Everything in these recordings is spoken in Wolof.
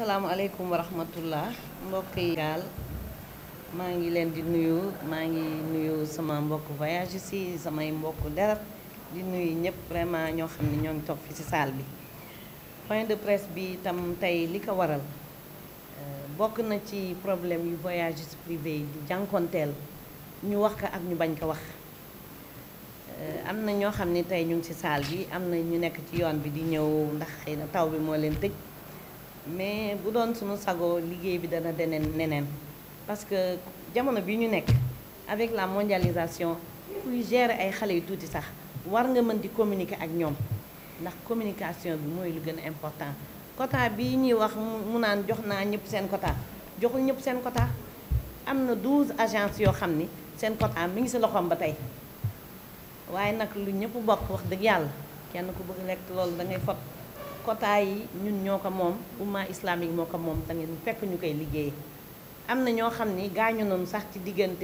asalaamaaleykum wa rahmatullah mbokk yi gaal maa ngi leen di nuyu maa ngi nuyu sama mbokk voyage si samay mbokk deret di nuyu ñëpp vraiment ñoo xam ne ñoo ngi toog fi ci salle bi point de presse bi itam tey li ko waral bokk na ci problème yu voyages privés yi di jànkonteel ñu wax ko ak ñu bañ ko wax am na ñoo xam ne tey ñu ngi ci salle bi am na ñu nekk ci yoon bi di ñëw ndax xëy na taw bi moo leen tëj mais bu doon suñu sagoo liggéey bi dana deneen neneen parce que jamono bi ñu nekk avec la mondialisation kuy gérer ay xale yu tuuti sax war nga mën di communiquer ak ñoom ndax communication bi mooy lu gën a important quota bi ñuy wax mu naan jox naa ñëpp seen quota joxul ñëpp seen quota am na 12 agences yoo xam ni seen quota mi ngi ci loxoom ba tey waaye nag lu ñëpp bokk wax dëgg yàlla kenn ku bëgg lekk loolu da ngay fot quota yi ñun ñoo ko moom umma islamique moo ko moom da ngeen fekk ñu koy liggéeyee am na ñoo xam ni gaañu nañu sax ci diggante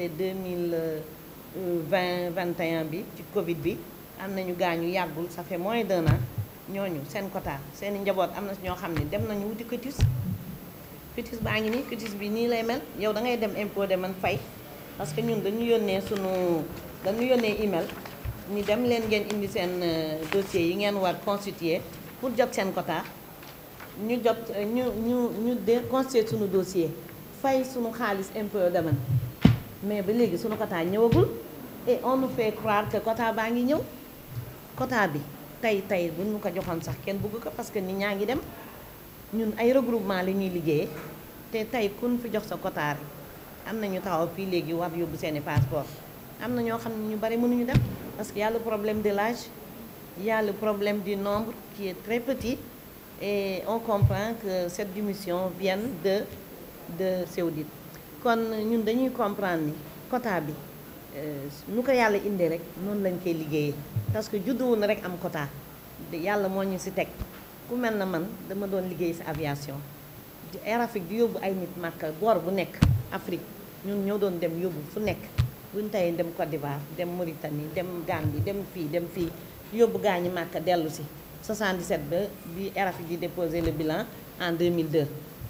2020 21 bi ci Covid bi am nañu gaañu yàggul ça fait moins d'un an ñooñu seen quota seen i njaboot am na ñoo xam ne dem nañu wuti cutis cutis baa ngi nii cutis bi nii lay mel yow da ngay dem impôt de man fay parce que ñun dañu yónnee sunu dañu yónnee email ni dem leen ngeen indi seen dossier yi ngeen war constituer pour jot seen quota ñu jot ñu ñu ñu de constituer sunu dossier fay sunu xaalis impôt de man mais ba léegi sunu quota ñëwagul et on nous fait croire que quota baa ngi ñëw quota bi tey tey bu ñu ko joxoon sax kenn bëgg ko parce que nit ñaa ngi dem ñun ay regroupement la ñuy liggéeyee te tey kun fi jox sa quota rek am na ñu taxaw fii léegi war yóbbu seeni passeport am na ñoo xam ne ñu bari mënuñu dem parce que y a le problème de l'âge y a le problème du nombre qui est très petit et on comprend que cette démission vient de de Saoudite kon ñun dañuy comprendre ni quota bi nu ko yàlla indee rek noonu lañ koy liggéeyee parce que judduwu na rek am quota yàlla moo ñu ci teg ku mel na man dama doon liggéey ci aviation Air Afrique di yóbbu ay nit Màkka boor bu nekk Afrique ñun ñoo doon dem yóbbu fu nekk buñ tey dem Côte d'Ivoire dem Mauritanie dem Gambie dem fii dem fii yóbbu gaañi Màkka dellu ci 77 ba bi Air Afrique di déposer le bilan en 2002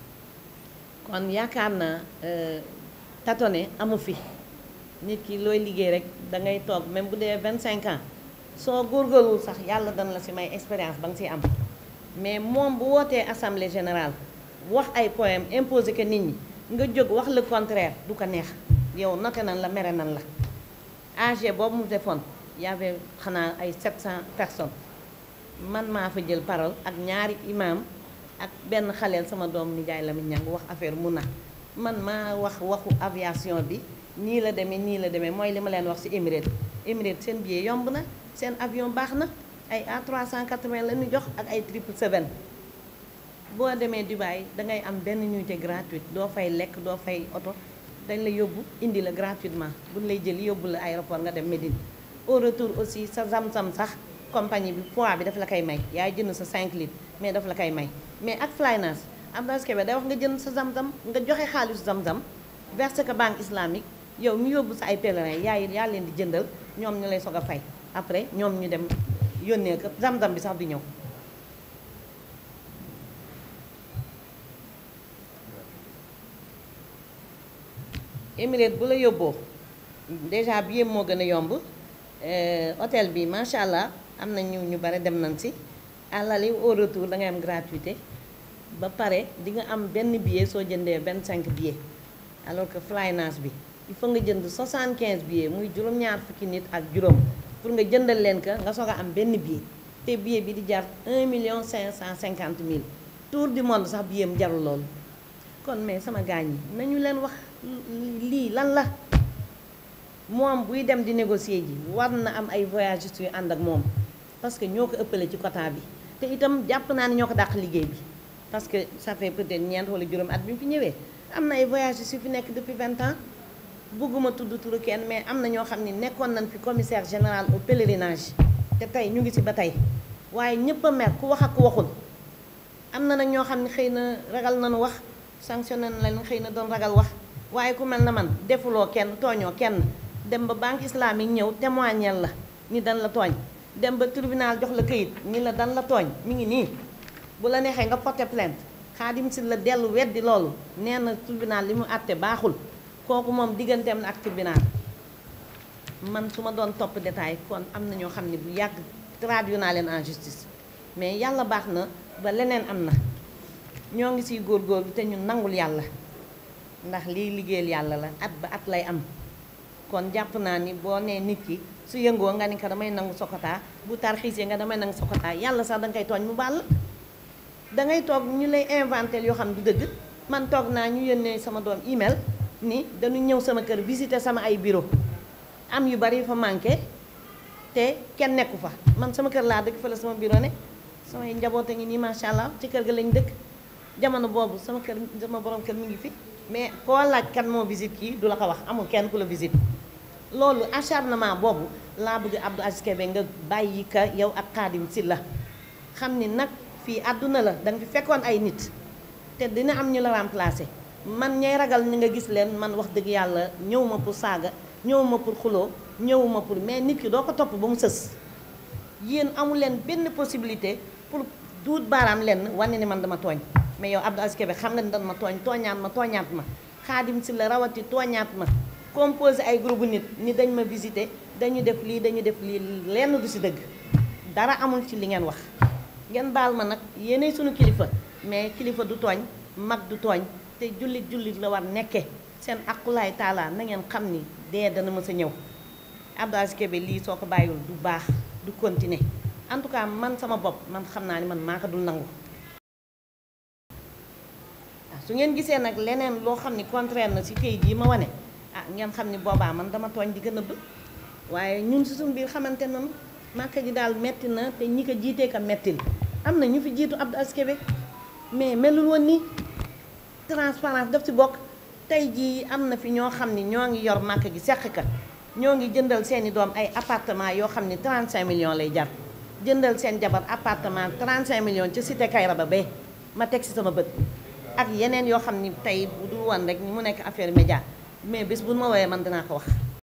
kon yaakaar naa tâtonner amu fi nit ki looy liggéey rek da ngay toog même bu dee 25 ans soo góorgóorluwul sax yàlla dana la ci may expérience ba nga ciy am mais moom bu wootee assemblée générale wax ay poème imposé que nit ñi nga jóg wax le contraire du ko neex yow noté nan la mere nan la AG boobu mu defoon y avait xanaa ay 700 personnes man maa fa jël parole ak ñaari imam ak benn xaleel sama doom nijaay la mi ñang wax affaire mun na man maa wax waxu aviation bi nii la demee nii la demee mooy li ma leen wax ci Emirates Emirates seen billet yomb na seen avion baax na ay A380 la ñu jox ak ay 777 boo demee Dubaï dangay am benn nuitée gratuite doo fay lekk doo fay oto dañ la yóbbu indi la gratuitement buñ lay jël yóbbu la aéroport nga dem Médine au retour aussi sa zam-zam sax compagnie bi poids bi daf la koy may yaay jënd sa 5 litres mais daf la koy may mais ak Flynas Abdoulaye Kébé day wax nga jënd sa zam-zam nga joxe xaalisu zam-zam verse ko banque islamique yow mi yóbbu sa ay pèlerin yaay yaa leen di jëndal ñoom ñu lay soog a fay après ñoom ñu dem yónnee ko zam-zam bi sax du ñëw Émirate bu la yóbboo déjà billet moo gën a yomb hôtel bi macha allah am na ñu ñu bare dem nañ si àllali au retour da ngay am gratuité ba pare di nga am benn billet soo jëndee 25 billets alors que Flynas bi il faut nga jënd 75 billets muy juróom-ñaar fukki nit ak juróom pour nga jëndal leen ka nga soog a am benn billet te billet bi di jar 1 million 550 mille tour du monde sax billet mu jarul loolu kon mais sama gaañ yi nañu leen wax lii lan la moom buy dem di négocier ji war na am ay voyagistes yu ànd ak moom parce que ñoo ko ëppale ci quota bi te itam jàpp naa ne ñoo ko dàq liggéey bi parce que ça fait peut-être ñeent wala juróom at bi mu fi ñëwee am na ay voyagistes yu fi nekk depuis 20 ans bëgguma tudd turu kenn mais am na ñoo xam ne nekkoon nañ fi commissaire général au pèlerinage te tey ñu ngi ci ba tey waaye ñëpp a mer ku wax ak ku waxul am na nag ñoo xam ne xëy na ragal nañu wax sanctionné na leen xëy na doon ragal wax waaye ku mel na man defuloo kenn tooñoo kenn dem ba banque islamique ñëw témoignel la ni dan la tooñ dem ba tribunal jox la këyit ni la dan la tooñ mi ngi nii bu la neexee nga porter plainte Xaadim si la dellu weddi loolu nee na tribunal li mu àtte baaxul kooku moom digganteem na ak tribunal man su ma doon topp détail kon am na ñoo xam ne bu yàgg traduit naa leen en justice mais yàlla baax na ba leneen am na ñoo ngi siy góorgóorlu te ñu nangul yàlla ndax lii liggéeyal yàlla la at ba at lay am kon jàpp naa ni boo nee nit ki su yëngoo nga ni ko damay nangu sokotaa bu tarxiisee nga damay nangu sokotaa yàlla sax danga koy tooñ mu baal dangay toog ñu lay inventé yoo xam du dëgg man toog naa ñu yónnee sama doom email ni dañu ñëw sama kër visiter sama ay bureau am yu bari fa manqué te kenn nekku fa man sama kër laa dëkk fa la sama bureau ne samay njaboot a ngi nii macha allah ci kër ga lañ dëkk jamono boobu sama kër sama borom kër mi ngi fi mais koo laaj kan moo visite kii du la ko wax amul kenn ku la visite loolu acharnement boobu laa bëgg Abdou Aziz Kébé nga bàyyi ka yow ak Xaadim Sylla xam ni nag fii àdduna la danga fi fekkoon ay nit te dina am ñu la remplacer man ñay ragal ni nga gis leen man wax dëgg yàlla ñëw ma pour saaga ñëw ma pour xuloo ñëw ma pour mais nit ki doo ko topp ba mu sës yéen amu leen benn possibilité pour duut baaraam lenn wane ni man dama tooñ mais yow Abdou Aziz Kébé xam nga ni dama tooñ tooñaat ma tooñaat ma Xaadim Sylla rawati tooñaat ma composé ay groupe nit ni dañ ma visité dañu def lii dañu def lii lenn du si dëgg dara amul ci li ngeen wax ngeen baal ma nag yéenay sunu kilifa mais kilifa du tooñ mag du tooñ te jullit jullit la war nekke seen aqulaay taala na ngeen xam ni dee dana mës a ñëw Abdou Aziz Kébé lii soo ko bàyyiwul du baax du continuer en tout cas man sama bopp man xam naa ni man maa ko dul nangu waaw su ngeen gisee nag leneen loo xam ni contraire na si këyit yi ma wane ah ngeen xam ni boobaa man dama tooñ di gën a bëgg waaye ñun si suñu biir xamante nañu màkka ji daal metti na te ñi ko jiitee ka mettil am na ñu fi jiitu Abdou Aziz Kébé mais melul woon ni transparence daf si bokk tey jii am na fi ñoo xam ni ñoo ngi yor màkk gi seq ka ñoo ngi jëndal seeni doom ay appartement yoo xam ni 35 millions lay jar jëndal seen jabar appartement 35 millions ci cité Kayraba ba ma teg si sama bët ak yeneen yoo xam ni tey bu dul woon rek ni mu nekk affaire média mais bés bu ma woowee man dinaa ko wax